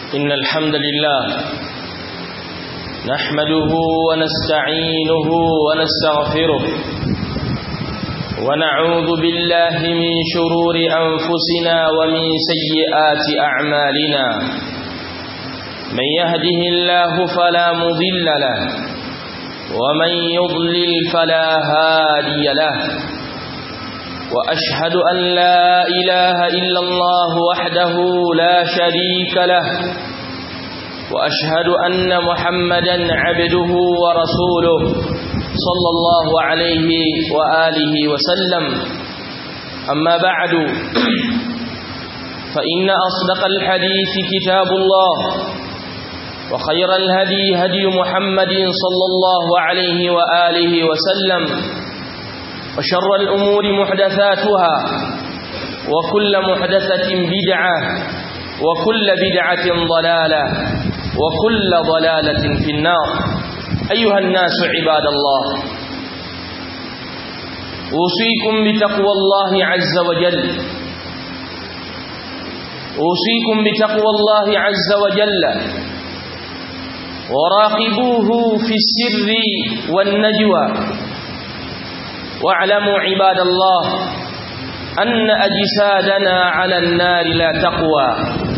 إن الحمد لله نحمده ونستعينه ونستغفره ونعوذ بالله من شرور أنفسنا ومن سيئات أعمالنا من يهده الله فلا مضل له ومن يضلل فلا هادي له وأشهد أن لا إله إلا الله وحده لا شريك له وأشهد أن محمدا عبده ورسوله صلى الله عليه وآله وسلم أما بعد فإن أصدق الحديث كتاب الله وخير الهدي هدي محمد صلى الله عليه وآله وسلم وشر الأمور محدثاتها وكل محدثة بدعة وكل بدعة ضلالة وكل ضلالة في النار أيها الناس عباد الله أوصيكم بتقوى الله عز وجل أوصيكم بتقوى الله عز وجل وراقبوه في السر والنجوى واعلموا عباد الله أن أجسادنا على النار لا تقوى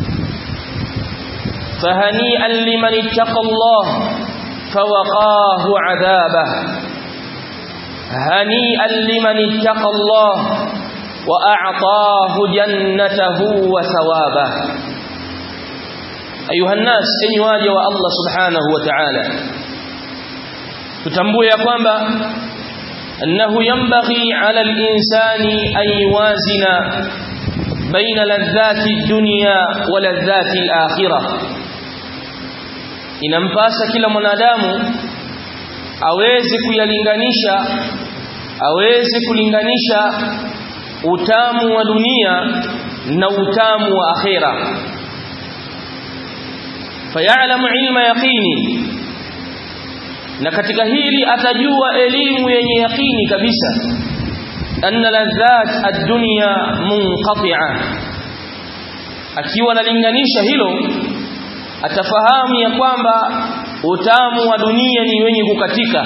فهنيئا لمن اتقى الله فوقاه عذابه هنيئا لمن اتقى الله وأعطاه جنته وثوابه أيها الناس أن واجه الله سبحانه وتعالى tutambue kwamba أنه ينبغي على الإنسان أن يوازن بين لذات الدنيا ولذات الآخرة inampasa kila mwanadamu aweze kuyalinganisha aweze kulinganisha utamu wa dunia na utamu wa akhera fayalamu ilma yaqini na katika hili atajua elimu yenye yaqini kabisa anna ladhat ad-dunya munqati'a akiwa analinganisha hilo atafahamu ya kwamba utamu wa dunia ni wenye kukatika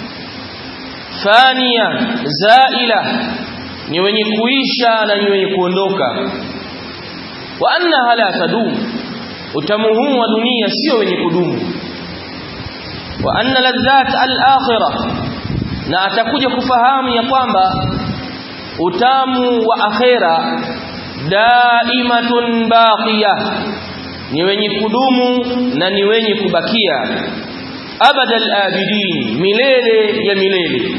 fania zaila ni wenye kuisha na ni wenye kuondoka wa annaha la tadum utamu huu wa dunia sio wenye kudumu wa anna ladhat al-akhirah na atakuja kufahamu ya kwamba utamu wa akhera daimatun baqiyah ni wenye kudumu na ni wenye kubakia abadal abidin milele ya milele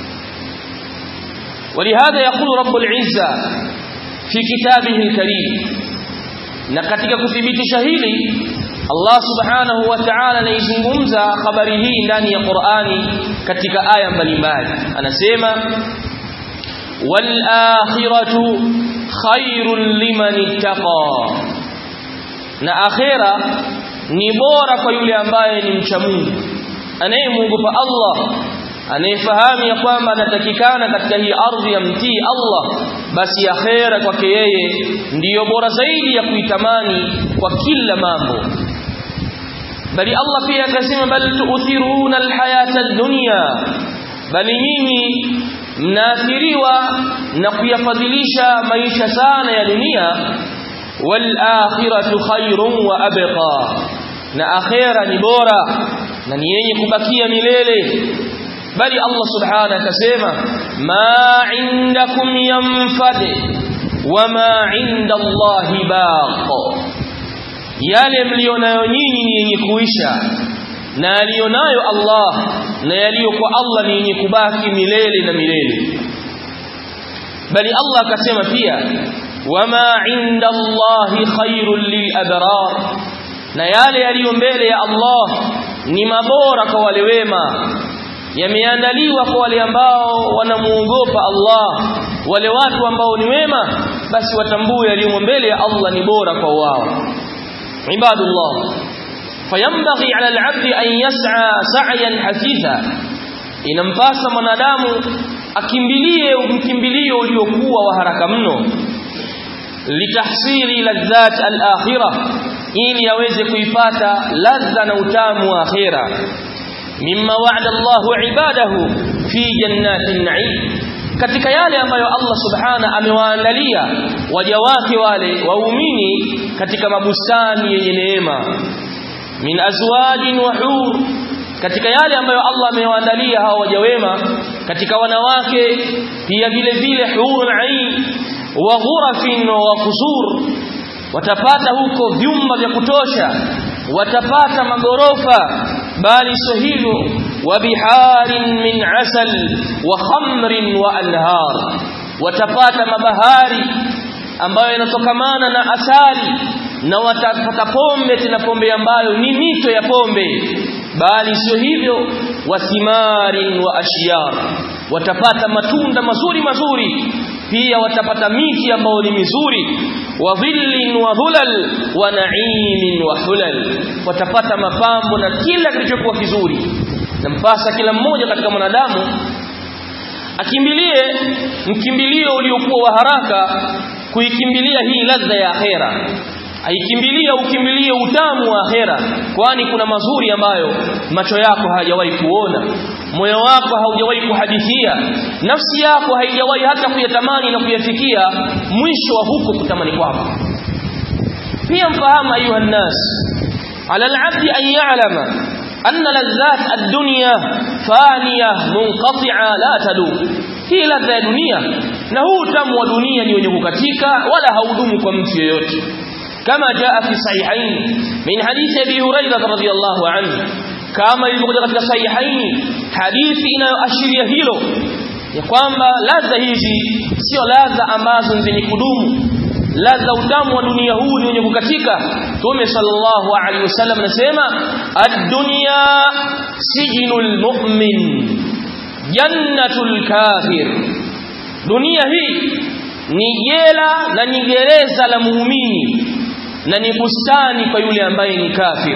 ولهذا يقول رب العزة في كتابه الكريم na katika kuthibitisha hili Allah subhanahu wa ta'ala anaizungumza habari hii ndani ya Qur'ani katika aya mbalimbali anasema wal akhiratu khairul liman ittaqa na akhera ni bora kwa yule ambaye ni mcha Mungu anayemuogopa Allah anayefahamu ya kwamba anatakikana katika hii ardhi ya mtii Allah basi akhera kwake yeye ndiyo bora zaidi ya kuitamani kwa kila mambo bali Allah pia akasema bal tu'thiruna alhayata ad-dunya bali nyinyi mnaathiriwa na kuyafadhilisha maisha sana ya dunia wal akhiratu khairun wa abqa na akhera ni bora na ni yenye kubakia milele bali Allah subhanahu akasema ma indakum yanfad wama inda Allahi baq yale mlionayo nyinyi ni yenye kuisha na alionayo Allah na yaliyo kwa Allah ni yenye kubaki milele na milele bali Allah akasema pia wama inda Allahi khairul lil abrar na yale yaliyo mbele ya Allah ni mabora kwa wale wema yameandaliwa kwa wale ambao wanamuogopa Allah wale watu ambao ni wema basi watambue yaliyo mbele ya Allah ni bora kwa wao ibadullah fayambaghi ala al-'abd an yas'a sa'yan hasitha inampasa mwanadamu akimbilie mkimbilio uliokuwa wa haraka mno litahsili ladhat al-akhirah ili aweze kuipata ladha na utamu wa akhira mimma wa'ada Allahu ibadahu fi jannatin na'im katika yale ambayo Allah subhana amewaandalia waja wake wale waumini katika mabustani yenye neema min azwajin wa hur katika yale ambayo Allah amewaandalia hao waja wema katika wanawake pia vile vile hurul ain wa ghurafin wa qusur watapata huko vyumba vya kutosha watapata magorofa bali sio hivyo wa biharin min asal wa khamrin wa anhar watapata mabahari ambayo yanatokamana na asali na watapata pombe tena pombe ambayo ni mito ya pombe bali sio hivyo wasimarin wa ashyar watapata matunda mazuri mazuri pia watapata miti ambayo ni mizuri wa dhillin wa dhulal wa na'imin wa hulal watapata mapambo na kila kilichokuwa kizuri nampasa kila mmoja katika mwanadamu akimbilie mkimbilio uliokuwa wa haraka kuikimbilia hii ladha ya akhera aikimbilia ukimbilie utamu wa akhera kwani kuna mazuri ambayo macho yako hayajawahi kuona moyo wako haujawahi kuhadithia nafsi yako haijawahi hata kuyatamani na kuyafikia mwisho wa huko kutamani kwako pia mfahamu ayuha nnas ala alabdi an ya'lama أن لذات الدنيا فانية منقطعة لا تدوم hii ladha ya dunia na huu utamu wa dunia ni wenye kukatika wala haudumu kwa mtu yeyote kama jaa fi sahihain min hadithi abi hurairah radhiyallahu anhu kama ilivyokuja katika sahihain hadithi inayoashiria hilo ya kwamba ladha hizi sio ladha ambazo zenye kudumu ladha utamu wa dunia huu ni wenye kukatika Mtume sallallahu alaihi wasallam anasema ad-dunya sijnul mu'min jannatul kafir dunia hii ni jela na ni gereza la muumini na ni bustani kwa yule ambaye ni kafir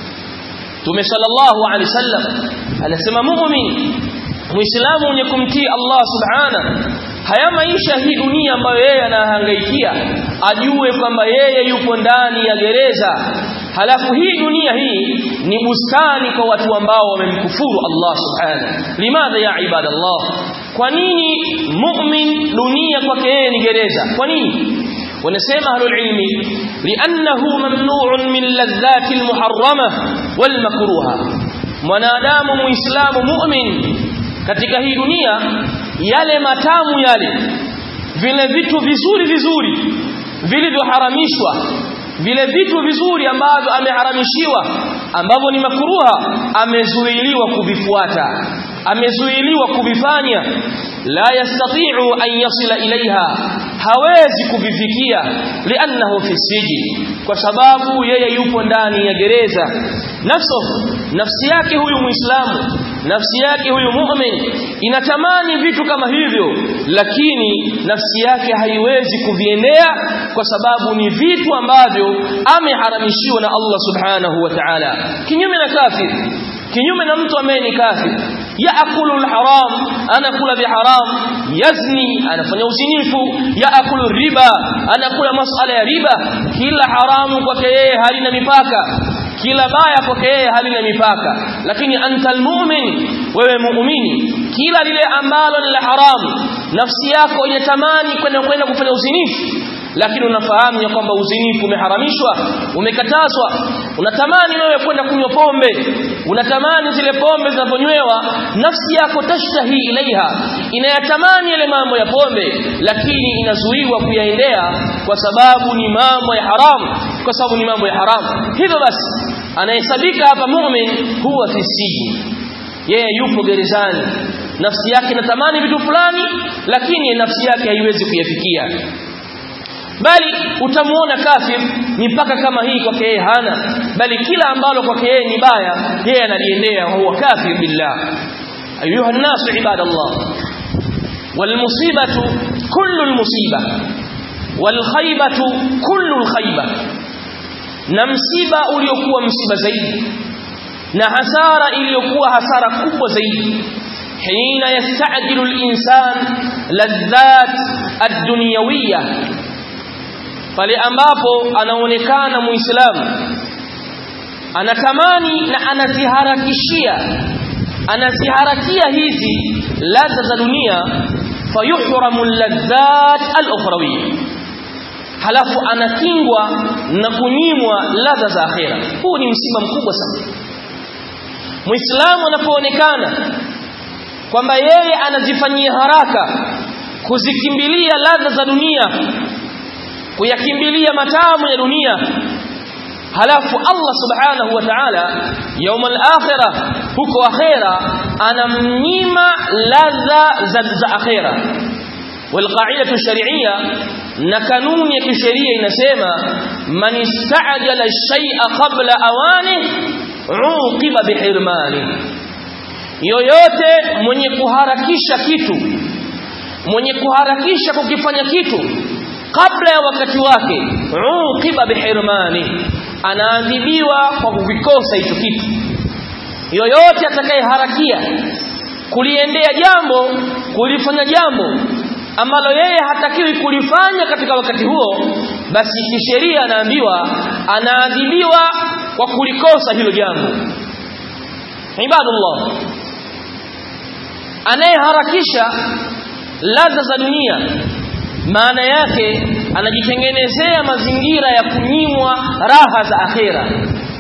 Mtume sallallahu alaihi wasallam anasema muumini muislamu mwenye kumtii Allah subhana haya maisha hii dunia ambayo yeye anahangaikia ajue kwamba yeye yupo ndani ya gereza halafu hii dunia hii ni bustani kwa watu ambao wamemkufuru Allah subhana limadha ya ibadallah kwa nini mu'min dunia kwake yeye ni gereza kwa nini wanasema ahlul ilmi li'annahu mamnu'un min ladhati almuharrama walmakruha mwanadamu muislamu mu'min katika hii dunia yale matamu yale vile vitu vizuri vizuri vilivyoharamishwa vile vitu vizuri ambavyo ameharamishiwa ambavyo ni makruha amezuiliwa kuvifuata amezuiliwa kuvifanya la yastati'u an yasila ilaiha hawezi kuvifikia li'annahu fi sijin kwa sababu yeye yupo ndani ya gereza nafso nafsi yake huyu muislamu nafsi yake huyu mu'min inatamani vitu kama hivyo lakini nafsi yake haiwezi kuviendea kwa sababu ni vitu ambavyo ameharamishiwa na Allah subhanahu wa ta'ala kinyume na kafir kinyume na mtu ambaye ni kafir yaakulu alharam anakula biharam yazni anafanya uzinifu yaakulu riba anakula masala ya riba kila haramu kwake yeye halina mipaka kila baya kwake yeye halina mipaka lakini anta almu'min wewe muumini kila lile ambalo ni la haramu nafsi yako inatamani kwenda kwenda kufanya uzinifu lakini unafahamu ya kwamba uzinifu umeharamishwa umekatazwa unatamani wewe kwenda kunywa pombe unatamani zile pombe zinaponywewa nafsi yako tashtahi ilaiha inayatamani yale mambo ya pombe lakini inazuiwa kuyaendea kwa sababu ni mambo ya haramu kwa sababu ni mambo ya haramu hivyo basi anahesabika hapa mu'min huwa fi sijni yeye yupo gerezani nafsi yake inatamani vitu fulani lakini nafsi yake haiwezi kuyafikia bali utamuona kafir mipaka kama hii kwake yeye hana bali kila ambalo kwake yeye ni baya yeye analiendea huwa kafir billah ayuha an-nas ibadallah والمصيبه كل المصيبه والخيبه كل الخيبه na msiba uliokuwa msiba zaidi na hasara iliyokuwa hasara kubwa zaidi hina yastajilu al-insan ladhat ad-dunyawiyya pale ambapo anaonekana muislamu anatamani na anaziharakishia anaziharakia hizi ladha za dunia fayuhramu ladhat al-ukhrawiyya halafu anakingwa na kunyimwa ladha za akhera huu ni msiba mkubwa sana muislamu anapoonekana kwamba yeye anazifanyia haraka kuzikimbilia ladha za dunia kuyakimbilia matamu ya dunia halafu Allah subhanahu wa ta'ala يوم akhirah huko akhira anamnyima ladha za, za akhira والقاعده الشرعيه na kanuni ya kisheria inasema man istajala shay'a qabla awani uqiba bihirmani yoyote mwenye kuharakisha kitu mwenye kuharakisha kukifanya kitu kabla ya wakati wake uqiba bihirmani anaadhibiwa kwa kukikosa hicho kitu yoyote atakayeharakia kuliendea jambo kulifanya jambo ambalo yeye hatakiwi kulifanya katika wakati huo basi kisheria anaambiwa anaadhibiwa kwa kulikosa hilo jambo ibadullah anayeharakisha ladha za dunia maana yake anajitengenezea mazingira ya kunyimwa raha za akhera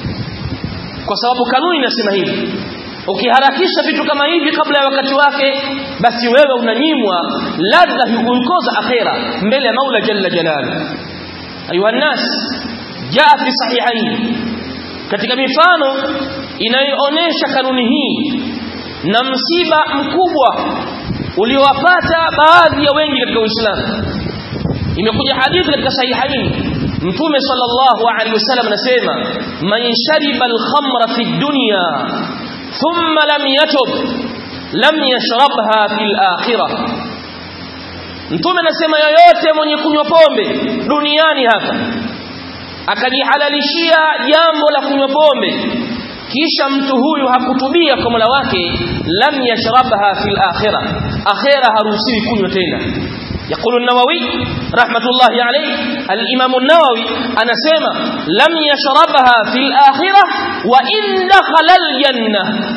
kwa sababu kanuni inasema hivi ukiharakisha vitu kama hivi kabla ya wakati wake basi wewe unanyimwa ladha hukuikoza akhera mbele ya Maula jalla jalalu ayuha nas jaa fi sahihain katika mifano inayoonesha kanuni hii na msiba mkubwa uliowapata baadhi ya wengi katika Uislamu imekuja hadithi katika sahihain mtume sallallahu alaihi wasallam anasema man shariba al-khamra fi dunya thumma lam yatub lam yashrabha fil akhirah mtume anasema yoyote mwenye kunywa pombe duniani hapa akajihalalishia jambo la kunywa pombe kisha mtu huyu hakutubia kwa Mola wake lam yashrabha fil akhirah akhirah haruhusiwi kunywa tena يقول النووي رحمة الله عليه الإمام النووي أنا سيما لم يشربها في الآخرة وإن دخل الجنة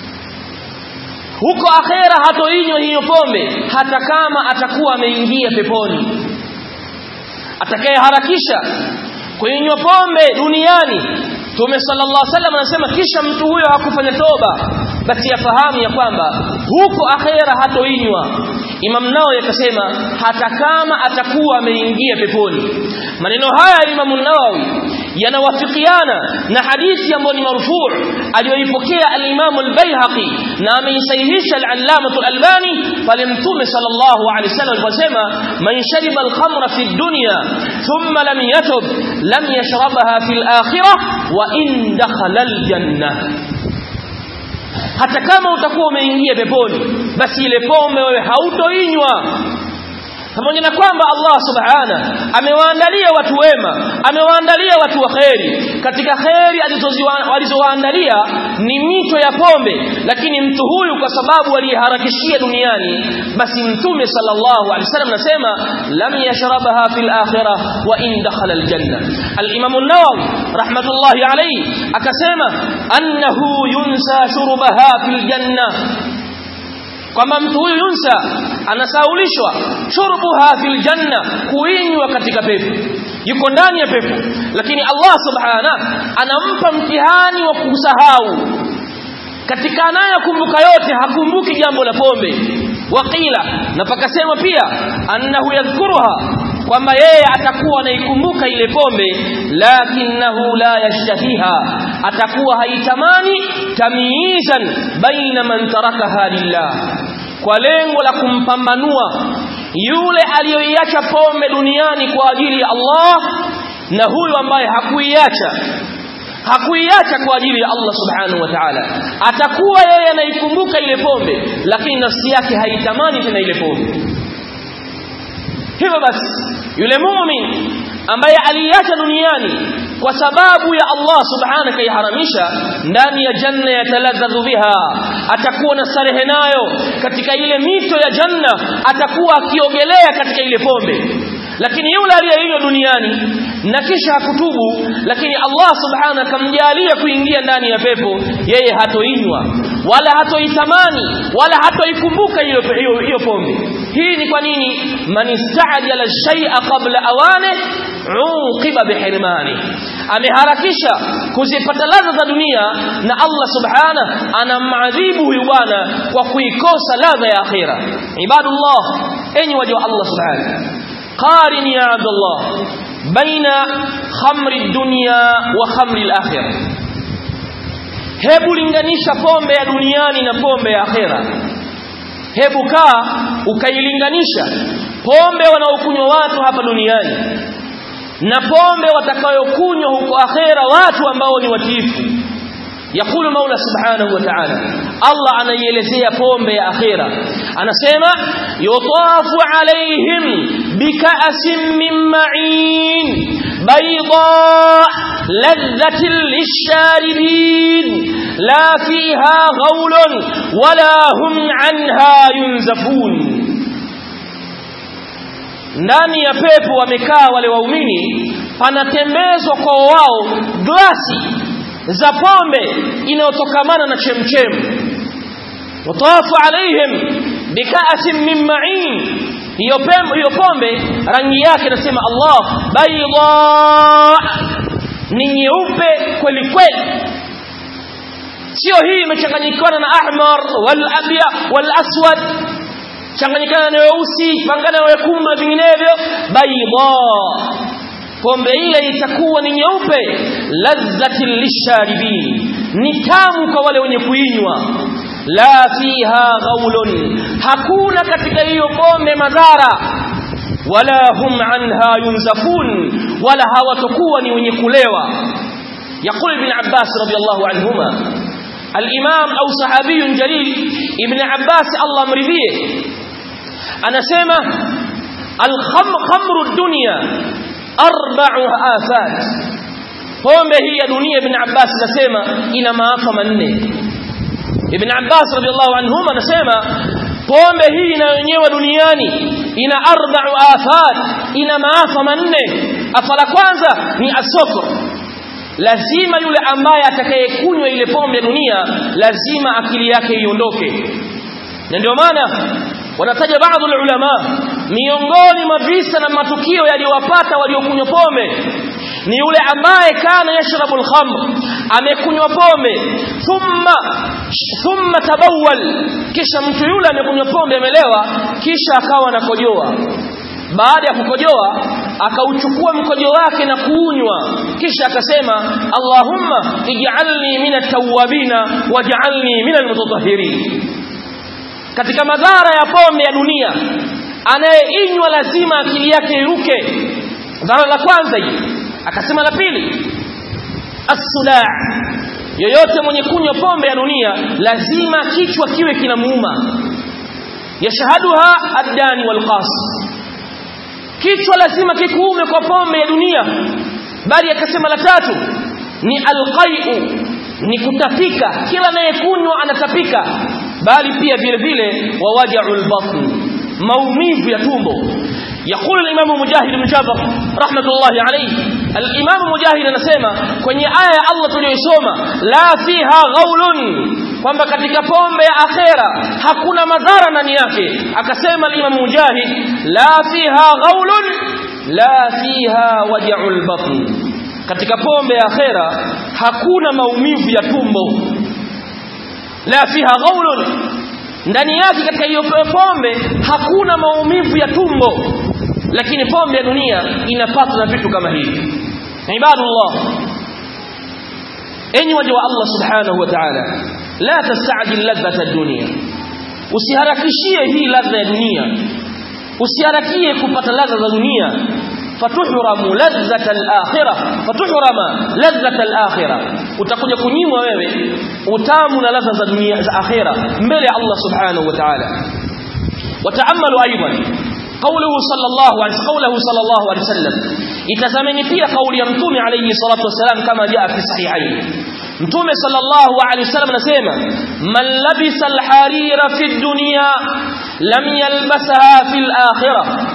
huko akhera hatoinywa hiyo pombe hata kama atakuwa ameingia peponi atakayeharakisha kuinywa pombe duniani Mtume sallallahu alaihi wasallam anasema kisha mtu huyo hakufanya toba basi yafahamu ya kwamba huko akhera hatoinywa Imam Nawawi akasema hata kama atakuwa ameingia peponi maneno haya ya Imam Nawawi yanawafikiana na hadithi ambayo ni marfu' aliyoipokea al-Imam al-Baihaqi na ameisahihisha al-Allamah al-Albani pale Mtume sallallahu alaihi wasallam aliposema man shariba al-khamra fi dunya thumma lam yatub lam yashrabaha fi al-akhirah wa in dakhala al-jannah hata kama utakuwa umeingia peponi basi ile pombe wewe hautoinywa pamoja na kwamba Allah subhana amewaandalia watu wema amewaandalia watu wa kheri katika kheri alizowaandalia ni mito ya pombe lakini mtu huyu kwa sababu aliyeharakishia duniani basi mtume sallallahu alaihi wasallam anasema lam yashrabaha fil akhirah wa in dakhala al janna al imam an-nawawi rahmatullahi alayhi akasema annahu yunsa shurbaha fil janna kwamba mtu huyu yunsa anasaulishwa shurbuha fil janna kuinywa katika pepo yuko ndani ya pepo lakini Allah subhana anampa mtihani wa kusahau katika anayokumbuka yote hakumbuki jambo la pombe waqila na pakasema pia annahu yadhkuruha kwamba yeye atakuwa anaikumbuka ile pombe lakinahu la yashtahiha atakuwa haitamani tamyizan baina man tarakaha lillah kwa lengo la kumpambanua yule aliyoiacha pombe duniani kwa ajili ya Allah na huyu ambaye hakuiacha hakuiacha kwa ajili ya Allah subhanahu wa ta'ala atakuwa yeye anaikumbuka ile pombe lakini nafsi yake haitamani tena ile pombe hivyo basi yule muumini ambaye aliacha duniani kwa sababu ya Allah subhanahu kaiharamisha ndani ya janna yataladhadhu biha atakuwa na starehe nayo katika ile mito ya janna atakuwa akiogelea katika ile pombe lakini yule aliyeinywa duniani na kisha hakutubu lakini Allah subhanahu akamjalia kuingia ndani ya pepo yeye hatoinywa wala hatoitamani wala hatoikumbuka hiyo hiyo hiyo pombe hii ni kwa nini man istajala shay'a qabla awane uqiba bihirmani ameharakisha kuzipata ladha za dunia na Allah subhana anamadhibu huyu bwana kwa kuikosa ladha ya akhira ibadullah enyi waja wa Allah subhana qarin ya abdullah baina khamri dunya wa khamri al-akhirah hebu linganisha pombe ya duniani na pombe ya akhera hebu kaa ukailinganisha pombe wanaokunywa watu hapa duniani na pombe watakayokunywa huko akhera watu ambao ni watiifu yakulu maula subhanahu wa ta'ala Allah anaielezea pombe ya akhera anasema yutafu alaihim bika'sin min ma'in bayda ladhatin lisharibin la fiha ghawlun wala hum anha yunzafun ndani ya pepo wamekaa wale waumini panatembezwa kwa wao glasi za pombe inayotokamana na chemchem watafu alaihim bikaasin min ma'in hiyo hiyo pombe rangi yake nasema Allah bayda ni nyeupe kweli kweli sio hii imechanganyikana na ahmar wal abya wal aswad changanyikana na weusi pangana na wekundu na vinginevyo bayda pombe ile itakuwa ni nyeupe ladhatin lisharibin ni tamu kwa wale wenye kuinywa la fiha ghaulun hakuna katika hiyo pombe madhara wala hum anha yunzafun wala hawatakuwa ni wenye kulewa يقول ابن عباس رضي الله عنهما الإمام أو صحابي جليل ابن عباس الله مرضيه أنا سيما الخمر الدنيا arba'u afat pombe hii ya dunia ibn Abbas anasema ina maafa manne ibn Abbas radhiallahu anhuma anasema pombe hii inayonyewa duniani ina arba'u afat ina maafa manne afa la kwanza ni asokro lazima yule ambaye atakayekunywa ile pombe ya dunia lazima akili yake iondoke na ndio maana wanataja baadhi ya ulama miongoni mwa visa na matukio yaliyowapata waliokunywa pombe ni yule ambaye kana yashrabu al-khamr amekunywa pombe thumma thumma tabawwal kisha mtu yule amekunywa pombe amelewa kisha akawa anakojoa baada ya kukojoa akauchukua mkojo wake na kuunywa kisha akasema Allahumma ij'alni minat tawwabina waj'alni minal mutatahhirin katika madhara ya pombe ya dunia anayeinywa lazima akili yake iruke dhara la kwanza hili akasema la pili as-sudaa yoyote mwenye kunywa pombe ya dunia lazima kichwa kiwe kinamuuma yashahaduha ad-dani wal qas kichwa lazima kikuume kwa pombe ya dunia bali akasema la tatu ni alqai'u ni kutapika kila anayekunywa anatapika bali pia vile vile wawaja'ul batn maumivu ya tumbo يقول الإمام مجاهد بن جابر رحمة الله عليه الإمام مجاهد anasema kwenye aya ya Allah tuliyosoma la fiha ghaulun kwamba katika pombe ya akhera hakuna madhara ndani yake akasema al-Imam Mujahid la fiha ghaulun la fiha waja'ul batn katika pombe ya akhera hakuna maumivu ya tumbo la fiha ghaulun ndani yake katika hiyo pombe hakuna maumivu ya tumbo lakini pombe ya dunia inapatwa na vitu kama hivi ibadullah enyi waja wa Allah subhanahu wa ta'ala la tastajil ladhata ad-dunya usiharakishie hii ladha ya dunia usiharakie kupata ladha za dunia fatuhramu ladhata al-akhirah fatuhrama ladhata al-akhirah utakuja kunyimwa wewe utamu na ladha za dunia za akhira mbele ya Allah subhanahu wa ta'ala wataamalu aidan قوله صلى الله عليه قوله صلى الله عليه وسلم itazameni pia kauli ya mtume alayhi salatu wasalam kama jaa fi sahihain mtume sallallahu alayhi wasallam anasema man labisa alharira fi dunya lam yalbasaha fi alakhirah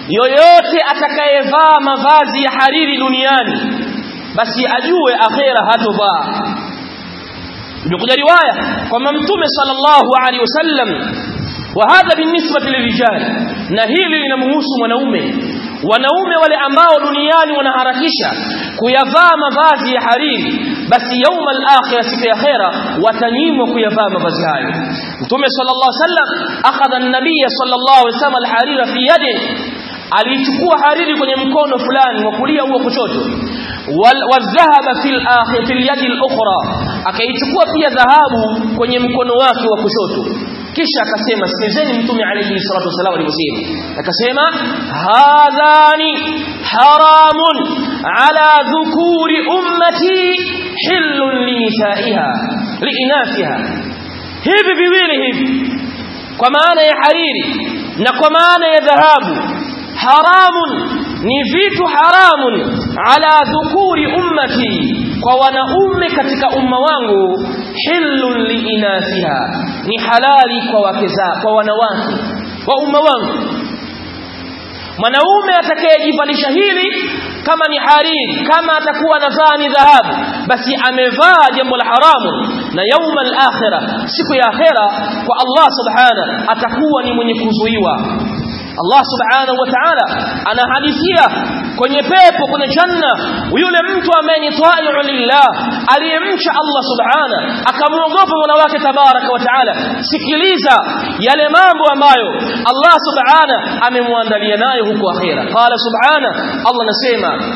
yoyote atakayevaa mavazi ya hariri duniani basi ajue akhera hatovaa imekuja riwaya kwamba mtume sallallahu alaihi wasallam wa hadha binisbati lirijal na hili linamhusu mwanaume wanaume wale ambao duniani wanaharakisha kuyavaa mavazi ya hariri basi yauma al-akhirah siku ya akhira watanyimwa kuyavaa mavazi hayo mtume sallallahu alaihi wasallam akhadha an-nabiy sallallahu alaihi wasallam al-harira fi yadihi alichukua hariri kwenye mkono fulani wa kulia au kushoto wadhahaba fil akhir fil yadi al-ukhra akaichukua pia dhahabu kwenye mkono wake wa kushoto kisha akasema sikizeni mtume alayhi salatu wasallam aliposema akasema hadhani haramun ala dhukuri ummati hillun linisaiha liinathiha hivi viwili hivi kwa maana ya hariri na kwa maana ya dhahabu haramun ni vitu haramun ala dhukuri ummati kwa wanaume katika umma wangu hillun liinathiha ni halali kwa wake za kwa wanawake wa umma wangu mwanaume atakayejivalisha hili kama ni hariri kama atakuwa anavaa ni dhahabu basi amevaa jambo la haramu na yauma al-akhirah siku ya akhira kwa Allah subhana atakuwa ni mwenye kuzuiwa Allah subhanahu wa ta'ala anahadithia kwenye pepo kwenye janna yule mtu ambaye ni ta'i'u lillah aliyemcha Allah subhana akamuogopa Mola wake tabaraka wa ta'ala sikiliza yale mambo ambayo Allah subhana amemwandalia nayo huko akhira qala subhana Allah nasema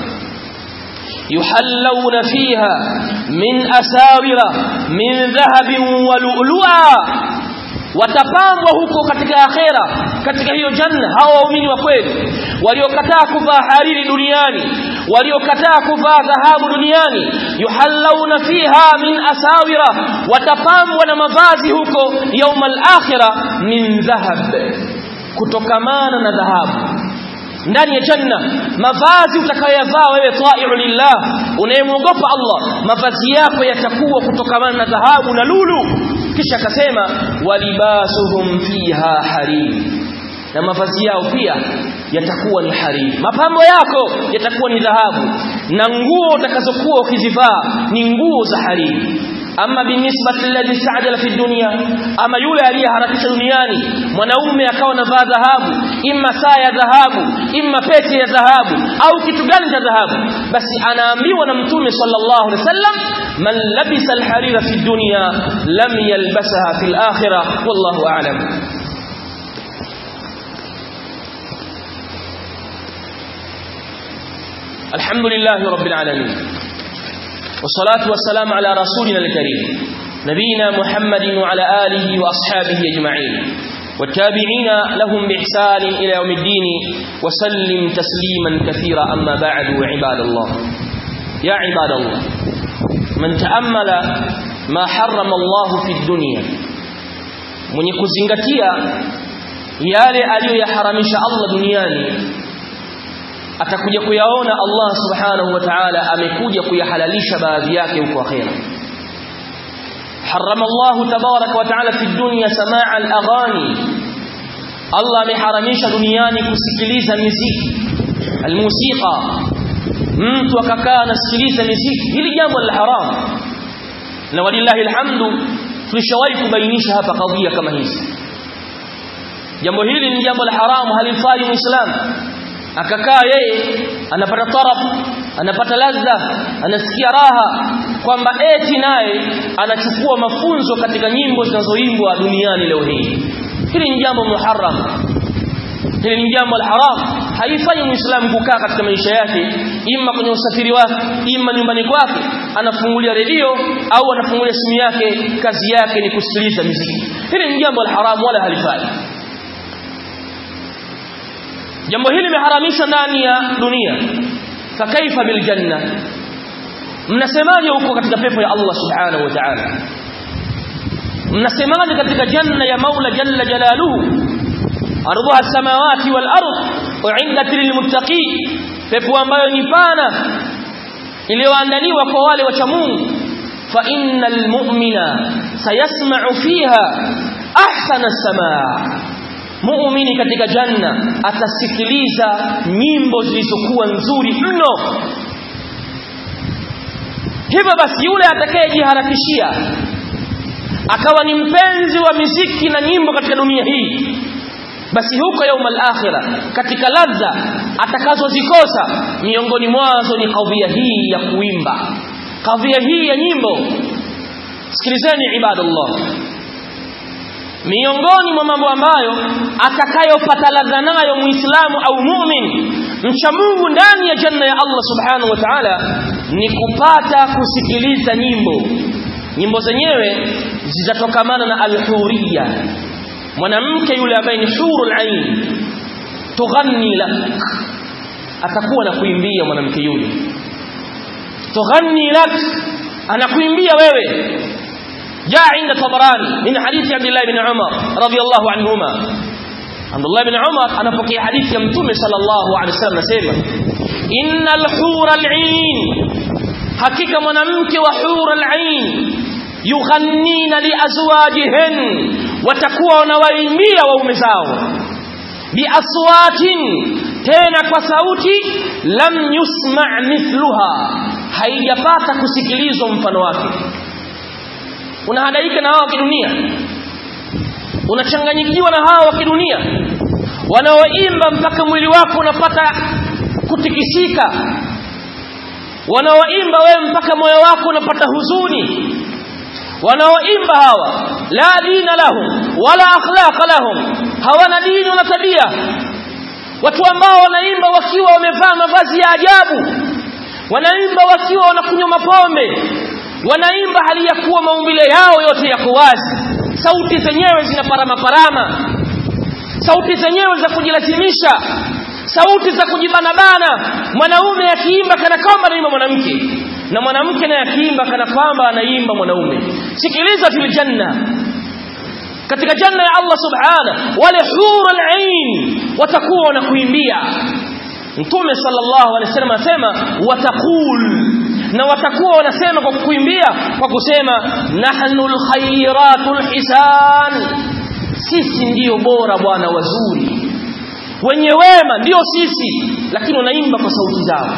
يحلون فيها من أساور من ذهب ولؤلؤا watapambwa huko katika akhera katika hiyo janna hawa waumini wa kweli waliokataa kuvaa hariri duniani waliokataa kuvaa dhahabu duniani yuhallawna fiha min asawira watapambwa na mavazi huko yaumal akhira min dhahab kutokamana na dhahabu ndani ya janna mavazi utakayoyavaa wewe ta'i'u lillah unayemwogopa Allah mavazi yako yatakuwa kutokamana na dhahabu na lulu kisha akasema walibasuhum fiha harir na mavazi yao pia yatakuwa ni hariri mapambo yako yatakuwa ni dhahabu na nguo utakazokuwa ukizivaa ni nguo za hariri ama binisbati alladhi sa'adala fi dunya ama yule aliyeharakisha duniani mwanaume akawa anavaa dhahabu imma saa ya dhahabu imma pete ya dhahabu au kitu gani cha dhahabu basi anaambiwa na mtume sallallahu alaihi wasallam man labisa alharira fi dunya lam yalbasaha fil akhirah wallahu a'lam الحمد لله رب العالمين والصلاة والسلام على رسولنا الكريم نبينا محمد وعلى آله وأصحابه أجمعين والتابعين لهم بإحسان إلى يوم الدين وسلم تسليما كثيرا أما بعد عباد الله يا عباد الله من تأمل ما حرم الله في الدنيا من يكزنغتيا yale aliyoyaharamisha Allah duniani atakuja kuyaona Allah subhanahu wa ta'ala amekuja kuyahalalisha baadhi yake huko akhera harama Allah tabarak wa ta'ala fi dunya samaa al-aghani Allah ameharamisha duniani kusikiliza muziki almusika mtu akakaa anasikiliza muziki hili jambo la haram na walillahi alhamdu tulishawahi kubainisha hapa kadhia kama hizi jambo hili ni jambo la haramu halifai muislamu akakaa yeye anapata taraf anapata ladha anasikia raha kwamba eti naye anachukua mafunzo katika nyimbo zinazoimbwa duniani leo hii hili ni jambo muharram hili ni jambo la haram haifanyi muislamu kukaa katika maisha yake imma kwenye usafiri wake imma nyumbani kwake anafungulia redio au anafungulia simu yake kazi yake ni kusikiliza muziki hili ni jambo la haram wala halifai jambo hili limeharamishwa ndani ya dunia fakaifa bil janna mnasemaje huko katika pepo ya Allah subhanahu wa ta'ala mnasemaje katika janna ya Maula jalla jalaluhu ardhuha samawati wal ard u'iddat lil muttaqin pepo ambayo ni pana iliyoandaliwa kwa wale wacha Mungu fa innal mu'mina sayasma'u fiha ahsana as-samaa muumini katika janna atasikiliza nyimbo zilizokuwa nzuri mno hivyo basi yule atakayejiharakishia akawa ni mpenzi wa miziki na nyimbo katika dunia hii basi huko yauma al-akhira katika ladha atakazozikosa miongoni mwazo ni kadhia hii ya kuimba kadhia hii ya nyimbo sikilizeni ibadallah miongoni mwa mambo ambayo atakayopata ladha nayo muislamu au mu'min mcha Mungu ndani ya janna ya Allah subhanahu wa ta'ala ni kupata kusikiliza nyimbo nyimbo zenyewe zitatokamana na al-huriyya mwanamke yule ambaye ni hurul ain tughanni lak atakuwa na kuimbia mwanamke yule tughanni lak anakuimbia wewe جاء عند طبراني من حديث عبد الله بن عمر رضي الله عنهما عبد الله بن عمر أنا فقي حديث يمتم صلى الله عليه وسلم نسيما إن الحور العين حقيقة منامك وحور العين يغنين لأزواجهن وتكون ويمية ومزاو بأصوات تena kwa sauti lam yusma' mithluha haijapata kusikilizwa mfano wake unahadaika na hawa wa kidunia unachanganyikiwa na hawa wa kidunia wanaoimba mpaka mwili wako unapata kutikisika wanaoimba wewe mpaka moyo wako unapata huzuni wanaoimba hawa la dina lahum wala akhlaqa lahum hawana dini wala tabia watu ambao wanaimba wakiwa wamevaa mavazi ya ajabu wanaimba wakiwa wanakunywa mapombe wanaimba hali ya kuwa maumbile yao yote yako wazi sauti zenyewe zina parama parama sauti zenyewe za kujilazimisha sauti za kujibanabana mwanaume akiimba kana kwamba anaimba mwanamke na mwanamke naye akiimba kana kwamba anaimba mwanaume sikiliza fil janna katika janna ya Allah subhana wale hurul ain watakuwa wanakuimbia mtume sallallahu alaihi wasallam anasema wataqul na watakuwa wanasema kwa kuimbia kwa kusema nahnul khairatul hisan sisi ndiyo bora bwana wazuri wenye wema ndio sisi lakini wanaimba kwa sauti zao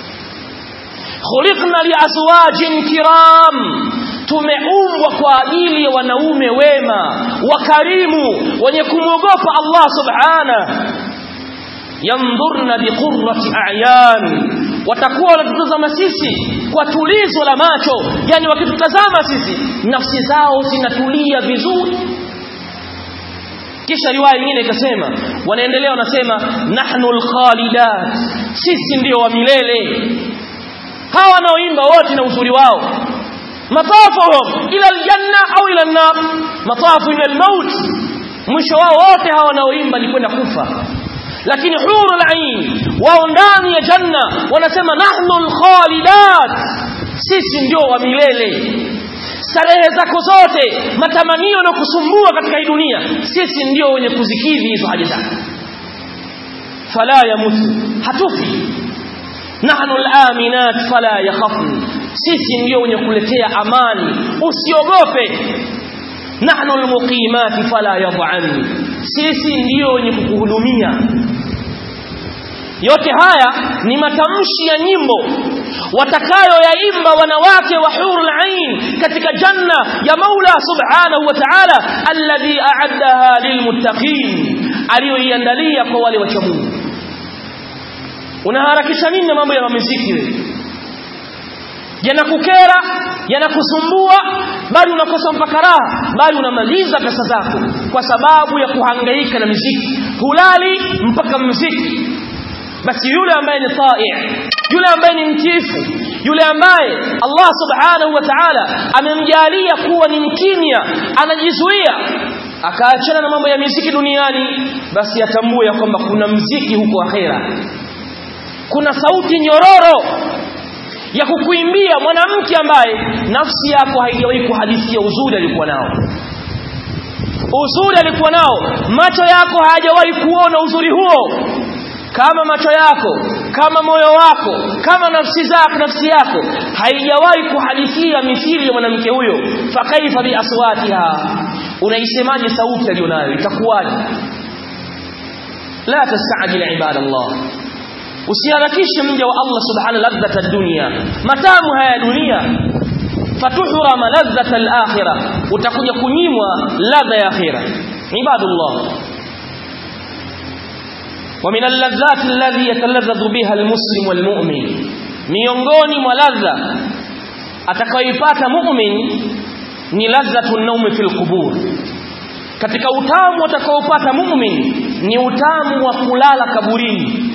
khuliqna liazwajin kiram tumeumbwa kwa ajili ya wanaume wema wakarimu wenye kumwogopa Allah subhana yandhurna biqurrati a'yan watakuwa wanatutazama sisi kwa tulizo la macho yani wakitutazama sisi nafsi zao zinatulia vizuri kisha riwaya nyingine ikasema wanaendelea wanasema nahnu alkhalidat sisi ndio wa milele hawa wanaoimba wote na uzuri wao matafuhum ila aljanna au ila an-nar matafu ila al-maut mwisho wao wote hawa wanaoimba ni kwenda kufa lakini hurul ain wao ndani ya janna wanasema nahnu alkhalidat sisi ndio wa milele starehe zako zote matamanio na kusumbua katika hii dunia sisi ndio wenye kuzikidhi hizo haja zako fala yamutu hatufi nahnu alaminat fala yakhafun sisi ndio wenye kuletea amani usiogope nahnu almuqimat fala yad'an sisi ndio wenye kukuhudumia yote haya ni matamshi ya nyimbo watakayoyaimba wanawake wa hurul ain katika janna ya Maula subhanahu wa ta'ala alladhi a'addaha lilmuttaqin aliyoiandalia kwa wale wacha Mungu unaharakisha nini na mambo ya muziki wewe yanakukera yanakusumbua bali unakosa mpaka raha bali unamaliza pesa zako kwa sababu ya kuhangaika na muziki hulali mpaka muziki basi yule ambaye ni ta'i yule ambaye ni mtifu yule ambaye Allah subhanahu wa ta'ala amemjalia kuwa ni mkimya anajizuia akaachana na mambo ya muziki duniani basi atambue ya kwamba kuna mziki huko akhera kuna sauti nyororo ya kukuimbia mwanamke ambaye nafsi yako haijawahi kuhadithia uzuri alikuwa nao uzuri alikuwa nao macho yako hayajawahi kuona uzuri huo kama macho yako kama moyo wako kama nafsi zako nafsi yako haijawahi kuhadithia mithili ya mwanamke huyo fakaifa bi aswatiha unaisemaje sauti aliyonayo itakuwaje la tastajil ibadallah usiharakishe mja wa Allah subhanahu ladhata dunya matamu haya dunia fatuhrama ladhata al-akhirah utakuja kunyimwa ladha ya akhirah ibadullah ومن اللذات الذي يتلذذ بها المسلم والمؤمن miongoni mwa ladha atakayoipata mu'min ni ladhatu an-nawm fil qubur katika utamu atakaopata mu'min ni utamu wa kulala kaburini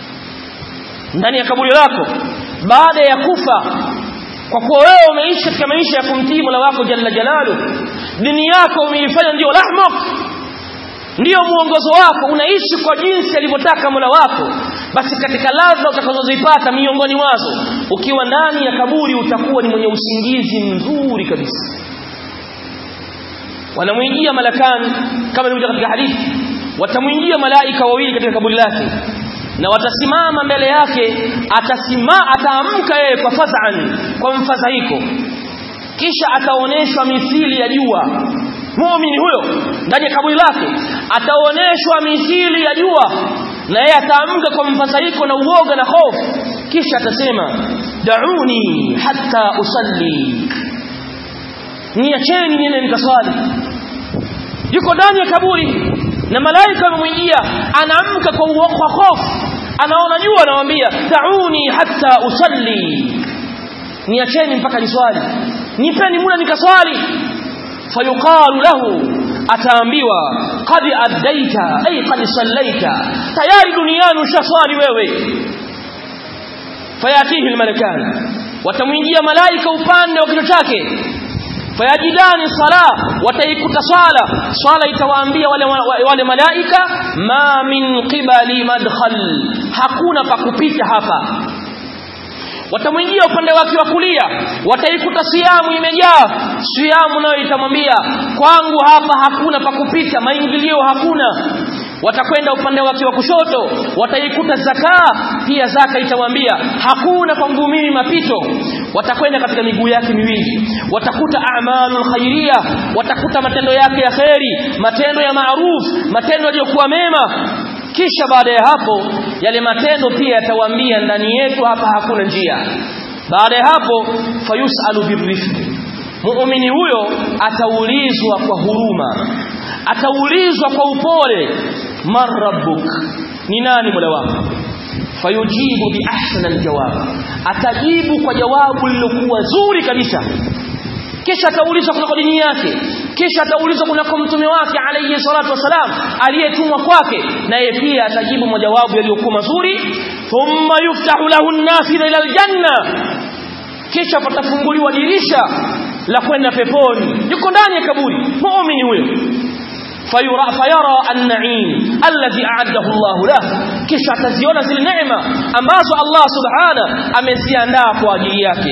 ndani ya kaburi lako baada ya kufa kwa kuwa wewe umeishi katika maisha ya kumtii Mola wako jalla jalalu dini yako umeifanya ndio rahmak ndiyo muongozo wako unaishi kwa jinsi alivyotaka Mola wako basi katika ladha utakazozipata miongoni mwazo ukiwa ndani ya kaburi utakuwa ni mwenye usingizi mzuri kabisa wanamwingia malakani kama ilivyo katika hadithi watamwingia malaika wawili katika kaburi lake na watasimama mbele yake atasima ataamka yeye kwa fadhan kwa mfadhaiko kisha ataoneshwa mithili ya jua muumini huyo ndani ya kaburi lake ataoneshwa mithili ya jua na yeye ataamka kwa mfadhaiko na uoga na hofu kisha atasema dauni hatta usalli niacheni niende nikaswali yuko ndani ya kaburi na malaika wamemwijia anaamka kwa kwa hofu anaona jua anamwambia dauni hatta usalli niacheni mpaka niswali nipeni muda nikaswali fayuqalu lahu ataambiwa qad addaita ay qad sallaita tayari duniani ushaswali wewe fayatihi almalakan watamwingia malaika upande wa kichwa chake fayajidani sala wataikuta swala swala itawaambia wale, wale malaika ma min qibali madkhal hakuna pa kupita hapa watamwingia upande wake wa kulia wataikuta siamu imejaa siamu nayo itamwambia kwangu hapa hakuna pa kupita maingilio hakuna watakwenda upande wake wa kushoto wataikuta zakaa pia zaka itamwambia hakuna kwangu mimi mapito watakwenda katika miguu yake miwili watakuta a'malul khairia watakuta matendo yake ya kheri matendo ya maaruf matendo yaliyokuwa mema kisha baada ya hapo yale matendo pia yatawaambia ndani yetu hapa hakuna njia baada ya hapo fayusalu birrifq muumini huyo ataulizwa kwa huruma ataulizwa kwa upole man rabbuk ni nani mola wako fayujibu bi ahsana aljawab atajibu kwa jawabu lilokuwa zuri kabisa kisha ataulizwa kunako dini yake kisha ataulizwa kunako mtume wake alayhi salatu wasalam aliyetumwa kwake naye pia atajibu majawabu yaliyokuwa mazuri thumma yuftahu lahu an-nafidha ila aljanna kisha patafunguliwa dirisha la kwenda peponi yuko ndani ya kaburi muumini huyo fayura fayara an-na'im alladhi a'addahu Allah lahu kisha ataziona zile neema ambazo Allah subhana ameziandaa kwa ajili yake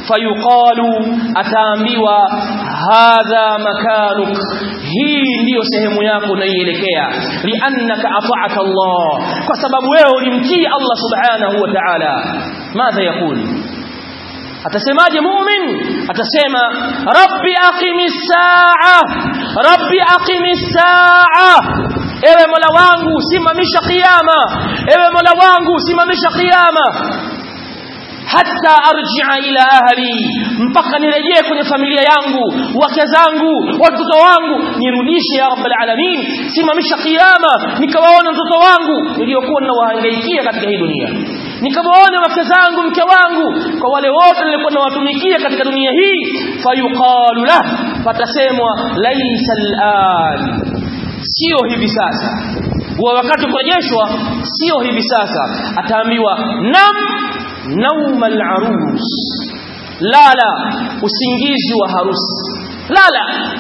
fayuqalu ataambiwa hadha makanuk hii ndiyo sehemu yako unaielekea liannaka ata'ata Allah kwa sababu wewe ulimtii Allah subhanahu wa ta'ala madha yakul atasemaje mu'min atasema rabbi aqimis saa rabbi aqimis saa ewe mola wangu simamisha kiyama ewe mola wangu simamisha kiyama hata arji'a ila ahli mpaka nirejee kwenye familia yangu wake zangu watoto wangu nirudishe ya rabbal alamin simamisha kiyama nikawaona mtoto wangu niliyokuwa ninawahangaikia katika hii dunia nikawaona wake zangu mke wangu kwa wale wote nilikuwa nawatumikia katika dunia hii fayuqalu lah patasemwa laisa al'an sio hivi sasa wa wakati kurejeshwa sio hivi sasa ataambiwa nam nauma al-arus lala usingizi wa harusi lala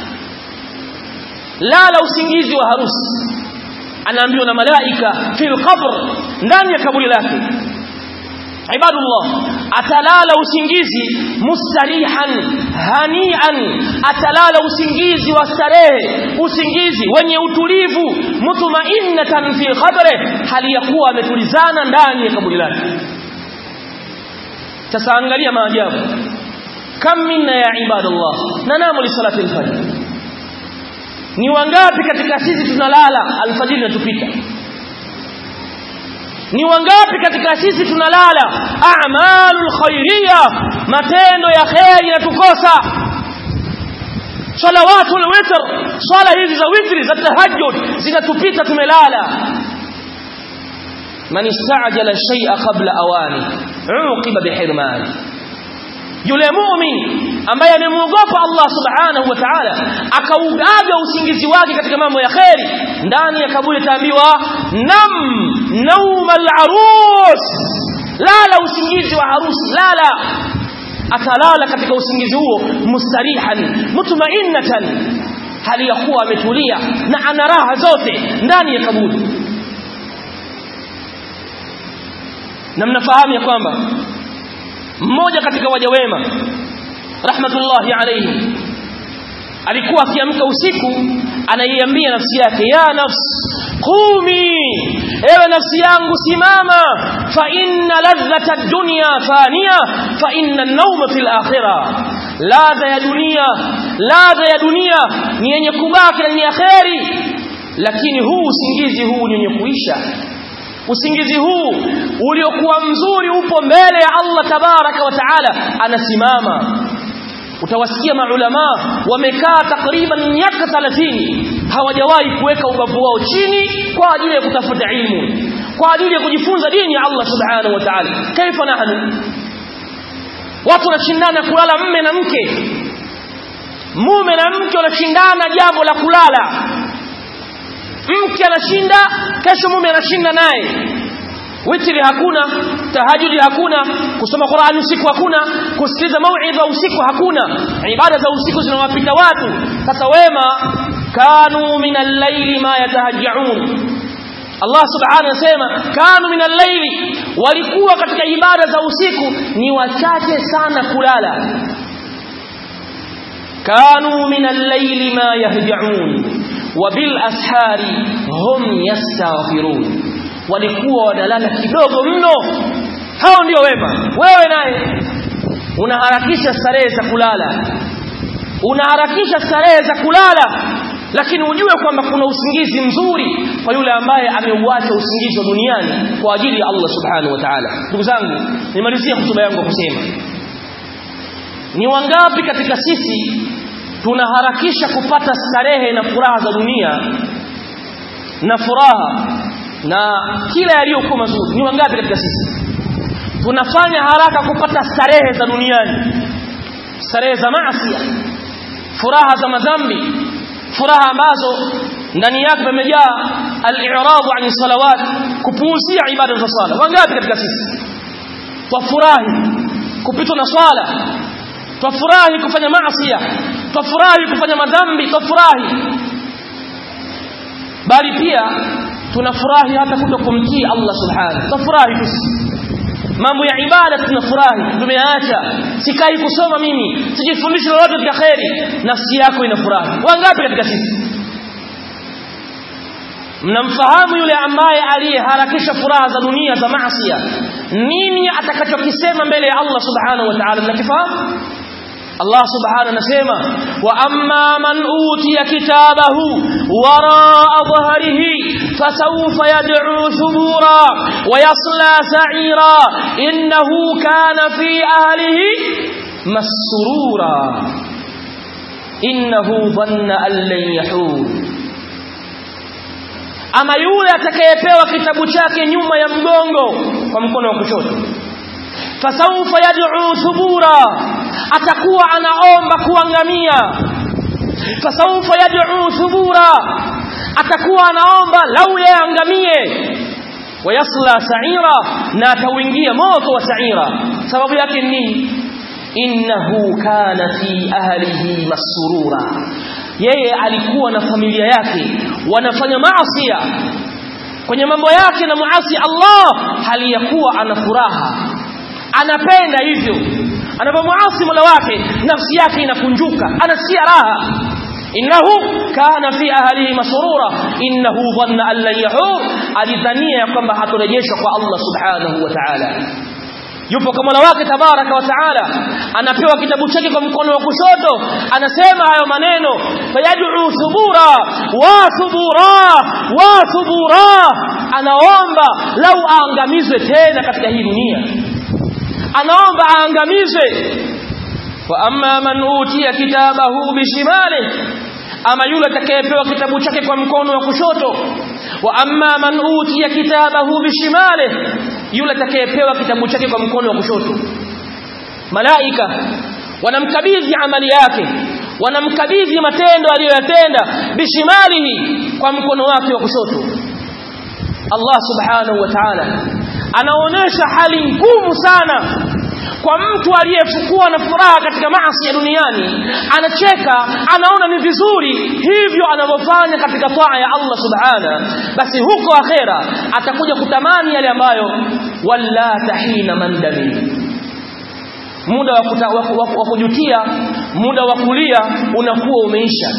lala usingizi wa harusi anaambiwa na malaika fil qabr ndani ya kaburi lake ibadullah atalala usingizi mustarihan hanian atalala usingizi wa starehe usingizi wenye utulivu mutmainnatan fi qabre hali ya kuwa ametulizana ndani ya kaburi lake sasa angalia maajabu kam minna ya ibadallah nanamu li salati al-fajr ni wangapi katika sisi tunalala alfajiri inatupita ni wangapi katika sisi tunalala a'malul khairiyya matendo ya khairi yanatukosa salawatul witr swala hizi za witri za tahajjud zinatupita tumelala man istajala shay'a qabla awani uqiba bihirmani yule muumini ambaye amemuogopa Allah subhanahu wa ta'ala akaugaga usingizi wake katika mambo ya kheri ndani ya kaburi taambiwa nam nauma al-arus lala usingizi wa harusi lala atalala katika usingizi huo mustarihan mutmainnatan hali ya kuwa ametulia na ana raha zote ndani ya kaburi na mnafahamu ya kwamba mmoja katika waja wema rahmatullahi alayhi alikuwa akiamka usiku anaiambia nafsi yake ya nafs qumi ewe nafsi yangu simama fa inna ladhata ad-dunya faniya fa inna an-nawma fil akhirah ladha ya dunia ladha ya dunia ni yenye kubaki na ni akheri lakini huu usingizi huu ni wenye kuisha usingizi huu uliokuwa mzuri upo mbele ya Allah tabaraka wa taala anasimama utawasikia maulama wamekaa takriban miaka 30 hawajawahi kuweka ubavu wao chini kwa ajili ya kutafuta ilmu kwa ajili ya kujifunza dini ya Allah subhanahu wa ta'ala kaifa nahnu watu wanashindana kulala mme na mke mume na mke wanashindana jambo la kulala mke anashinda kesho mume anashinda naye witri hakuna tahajudi hakuna kusoma Qur'ani usiku hakuna kusikiliza mauidha usiku hakuna ibada za usiku zinawapita watu sasa wema kanu min al-layli ma yatahajjaun Allah subhanahu anasema kanu min al-layli walikuwa katika ibada za usiku ni wachache sana kulala kanu min al-layli ma yahjaun وبالاسحار هم يستغفرون walikuwa wanalala kidogo mno hao ndio wema wewe naye unaharakisha starehe za kulala unaharakisha starehe za kulala lakini ujue kwamba kuna usingizi mzuri kwa yule ambaye ameuacha usingizi wa duniani kwa ajili ya Allah subhanahu wa ta'ala ndugu zangu nimalizie hotuba yangu kusema ni wangapi katika sisi tunaharakisha kupata starehe na furaha za dunia na furaha na kila yaliyokuwa mazuri ni wangapi katika sisi tunafanya haraka kupata starehe za duniani starehe za maasi furaha za madhambi furaha ambazo ndani yake pamejaa al-i'radu an salawat kupuuzia ibada za sala wangapi katika sisi twafurahi kupitwa na swala twafurahi kufanya maasi twafurahi kufanya madhambi twafurahi bali pia tunafurahi hata kutokumtii Allah subhanahu tunafurahi tu mambo ya ibada tunafurahi tumeacha sikai kusoma mimi sijifundishi lolote katika khairi nafsi yako inafurahi wangapi katika sisi mnamfahamu yule ambaye aliyeharakisha furaha za dunia za maasi nini atakachokisema mbele ya Allah subhanahu wa ta'ala mnakifahamu Allah subhanahu anasema wa amma man utiya kitabahu waraa dhahrihi fasawfa yad'u thubura wa yasla sa'ira innahu kana fi ahlihi masrura innahu dhanna an lan yahur ama yule atakayepewa kitabu chake nyuma ya mgongo kwa mkono wa kushoto fasawfa yad'u thubura atakuwa anaomba kuangamia fasawfa yad'u thubura atakuwa anaomba lau yaangamie wayasla sa'ira na atauingia moto wa sa'ira sababu yake ni innahu kana fi ahlihi masurura yeye alikuwa na familia yake wanafanya maasi kwenye mambo yake na muasi Allah hali ya kuwa ana furaha anapenda hivyo anapomuasi Mola wake nafsi yake inakunjuka anasikia raha innahu kana fi ahlihi masrura innahu dhanna an lan yahur alidhania kwamba hatorejeshwa kwa Allah subhanahu wa ta'ala yupo kwa Mola wake tabaraka wa taala anapewa kitabu chake kwa mkono wa kushoto anasema hayo maneno fayad'u thubura wa thubura wa thubura anaomba lau aangamizwe tena katika hii dunia anaomba aangamizwe wa amma man utiya kitabahu bishimalihi ama yule atakayepewa kitabu chake kwa mkono wa kushoto wa amma man utiya kitabahu bishimalihi yule atakayepewa kitabu chake kwa mkono wa kushoto malaika wanamkabidhi amali yake wanamkabidhi matendo aliyoyatenda bishimalihi kwa mkono wake wa kushoto Allah subhanahu wa ta'ala anaonesha hali ngumu sana kwa mtu aliyefukua na furaha katika maasi ya duniani anacheka anaona ni vizuri hivyo anavyofanya katika taa ya Allah subhana basi huko akhera atakuja kutamani yale ambayo wala tahina mandami muda wa, kuta, wa, wa, wa kujutia muda wa kulia unakuwa umeisha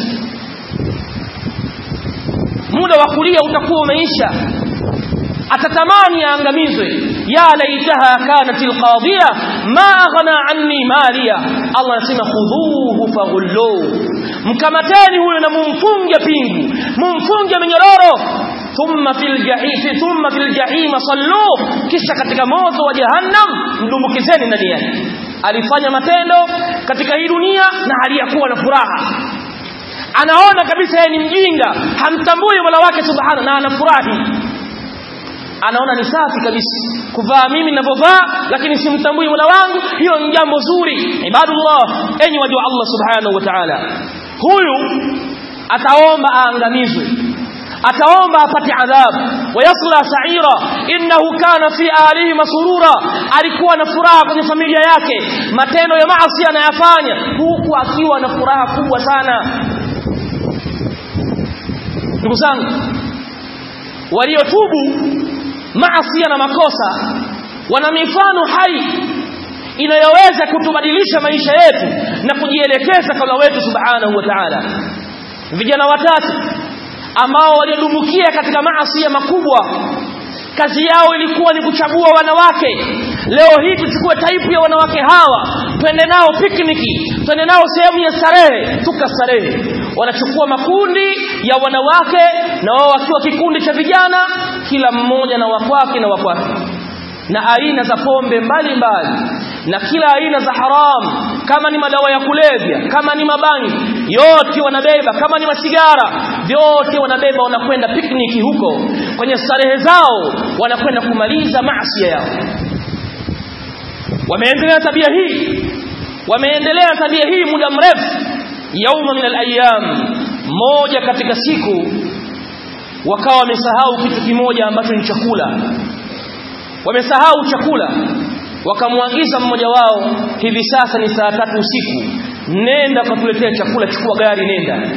muda wa kulia utakuwa umeisha atatamani aangamizwe ya laitaha kanat alqadiya ma aghna anni maliya Allah anasema khudhuhu faghullu mkamateni huyo na mumfunge pingu mumfunge minyororo thumma fil jahim thumma fil jahim sallu kisha katika moto wa jahannam mdumbukizeni ndani yake alifanya matendo katika hii dunia na aliyakuwa na furaha anaona kabisa yeye ni mjinga hamtambui Mola wake subhanahu na anafurahi anaona ni safi kabisa kuvaa mimi ninavyovaa lakini simtambui Mola wangu hiyo ni jambo zuri ibadullah enyi waja wa Allah subhanahu wa ta'ala huyu ataomba aangamizwe ataomba apate adhabu wayasla sa'ira innahu kana fi alihi masurura alikuwa na furaha kwenye familia yake matendo ya maasi anayafanya huku akiwa na furaha kubwa sana ndugu zangu waliotubu maasi na makosa wana mifano hai inayoweza kutubadilisha maisha yetu na kujielekeza kwa wetu subhanahu wa ta'ala vijana watatu ambao waliodumbukia katika maasi makubwa kazi yao ilikuwa ni kuchagua wanawake leo hii tuchukue taipu ya wanawake hawa twende nao pikniki twende nao sehemu ya starehe tukastarehe wanachukua makundi ya wanawake na wao wakiwa kikundi cha vijana kila mmoja na wakwake na wakwake na aina za pombe mbalimbali na kila aina za haramu kama ni madawa ya kulevya kama ni mabangi yote wanabeba kama ni masigara vyote wanabeba wanakwenda pikniki huko kwenye starehe zao wanakwenda kumaliza maasi yao wameendelea tabia hii wameendelea tabia hii muda mrefu yauma min alayam moja katika siku wakawa wamesahau kitu kimoja ambacho ni chakula wamesahau chakula wakamwagiza mmoja wao hivi sasa ni saa tatu usiku nenda ukatuletea chakula chukua gari nenda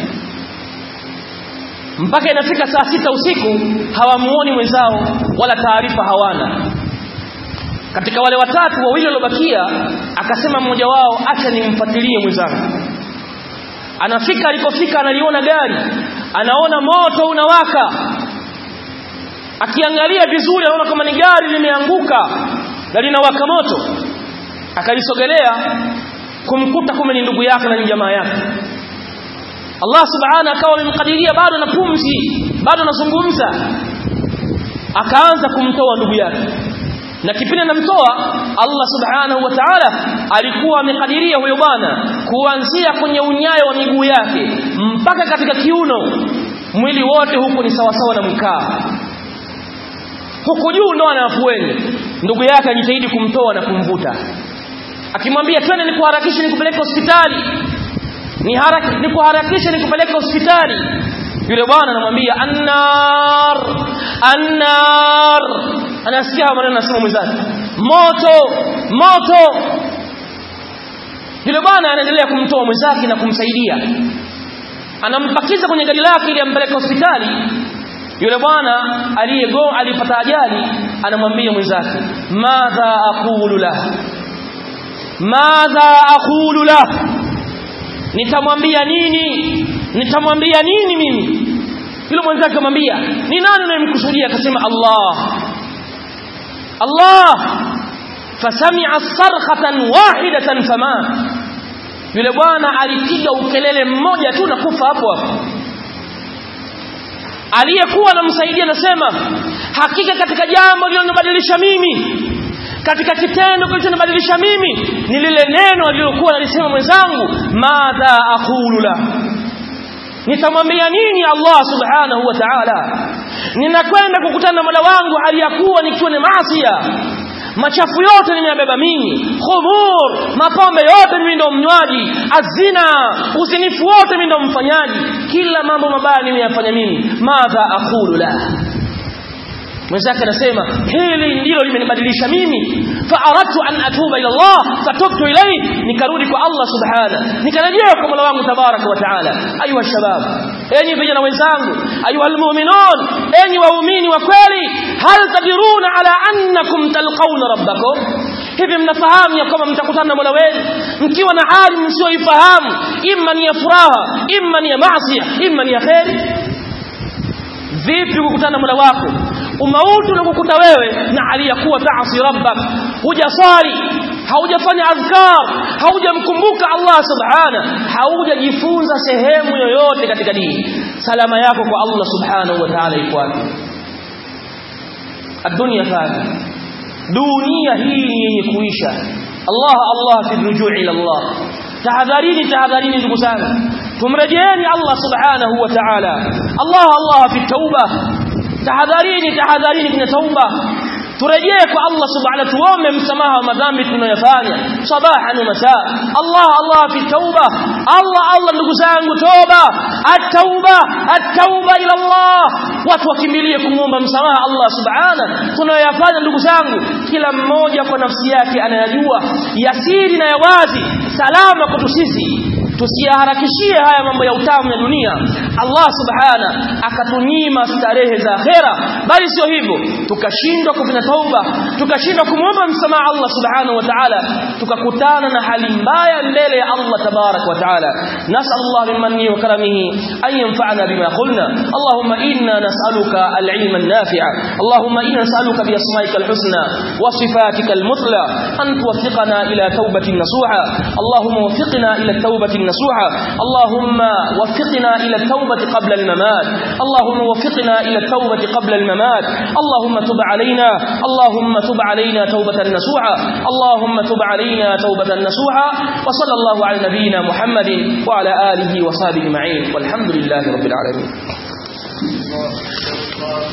mpaka inafika saa sita usiku hawamuoni mwenzao wala taarifa hawana katika wale watatu wawili waliobakia akasema mmoja wao acha nimfuatilie mwenzangu anafika alipofika analiona gari anaona moto unawaka akiangalia vizuri anaona kama ni gari limeanguka na linawaka moto akalisogelea kumkuta kume ni ndugu yake na ni jamaa yake Allah subhanahu akawa amemkadiria bado na pumzi bado anazungumza akaanza kumtoa ndugu yake na kipindi anamtoa Allah subhanahu wa ta'ala alikuwa amekadiria huyo bwana kuanzia kwenye unyayo wa miguu yake mpaka katika kiuno mwili wote huku ni sawasawa na mkaa huku juu ndo anafueni ndugu yake ajitahidi kumtoa na kumvuta akimwambia twende nikuharakishe nikupeleke hospitali ni haraka nikuharakishe nikupeleke hospitali yule bwana anamwambia annar annar anasikia maneno anasema mwenzake moto moto yule bwana anaendelea kumtoa mwenzake na kumsaidia anampakiza kwenye gari lake ili ampeleke hospitali yule bwana aliyego alipata ajali anamwambia mwenzake madha aqulu la madha aqulu la nitamwambia nini nitamwambia nini mimi yule mwenzake akamwambia ni nani unayemkusudia akasema Allah Allah fasami'a sarkhatan wahidatan fama yule bwana alipiga ukelele mmoja tu na kufa hapo hapo aliyekuwa anamsaidia anasema hakika katika jambo lililonibadilisha mimi katika kitendo kilichonibadilisha mimi ni lile neno alilokuwa alisema mwenzangu madha aqulu la nitamwambia nini Allah subhanahu wa ta'ala ninakwenda kukutana na Mola wangu aliyakuwa nikiwa ni maasiya machafu yote nimeyabeba mimi khumur mapombe yote mimi ndo mnywaji azina usinifu wote mimi ndo mfanyaji kila mambo mabaya nimeyafanya mimi madha aqulu la mwenzake anasema hili ndilo limenibadilisha mimi fa aradtu an atuba ila Allah fatubtu ilayhi nikarudi kwa Allah subhana nikarejea kwa Mola wangu tabaraka wa taala ayuha shabab enyi vijana wenzangu ayuha almu'minun enyi waumini wa kweli hal tadiruna ala annakum talqawna rabbakum hivi mnafahamu ya kwamba mtakutana na Mola wenu mkiwa na hali msioifahamu imma ni ya furaha imma ni ya maasi imma ni ya khairi vipi kukutana na Mola wako umauti unakukuta wewe na hali ya kuwa taasi rabbak hujasali haujafanya adhkar haujamkumbuka Allah subhana haujajifunza sehemu yoyote katika dini salama yako kwa Allah subhanahu wa ta'ala iko wapi الدنيا فاني dunia hii ni yenye kuisha Allah Allah fi rujui ila Allah tahadharini tahadharini ndugu zangu tumrejeeni Allah subhanahu wa ta'ala Allah Allah fi tauba tahadharini tahadharini kwenye tauba turejee kwa Allah subhanahu tuombe msamaha wa madhambi tunayofanya sabahan wa masaa Allah Allah fi tauba Allah Allah ndugu zangu toba at-tauba at-tauba ila Allah watu wakimbilie kumuomba msamaha Allah subhanahu tunayoyafanya ndugu zangu kila mmoja kwa nafsi yake anayajua yasiri na ya wazi salama kwetu sisi tusiharakishie haya mambo ya utamu ya dunia Allah subhana akatunyima starehe za akhera bali sio hivyo tukashindwa kufanya tauba tukashindwa kumwomba msamaha Allah subhanahu wa ta'ala tukakutana na hali mbaya mbele ya Allah tabarak wa ta'ala nas'al Allah min manni wa karamihi an yanfa'ana bima qulna Allahumma inna nas'aluka al-ilma an-nafi'a Allahumma inna nas'aluka bi asma'ika al-husna wa sifatika al-mutla an tuwaffiqana ila tawbatin nasuha Allahumma waffiqna ila tawbatin نصوحا اللهم وفقنا إلى التوبة قبل الممات اللهم وفقنا إلى التوبة قبل الممات اللهم تب علينا اللهم تب علينا توبة نصوحا اللهم تب علينا توبة نصوحا وصلى الله على نبينا محمد وعلى آله وصحبه أجمعين والحمد لله رب العالمين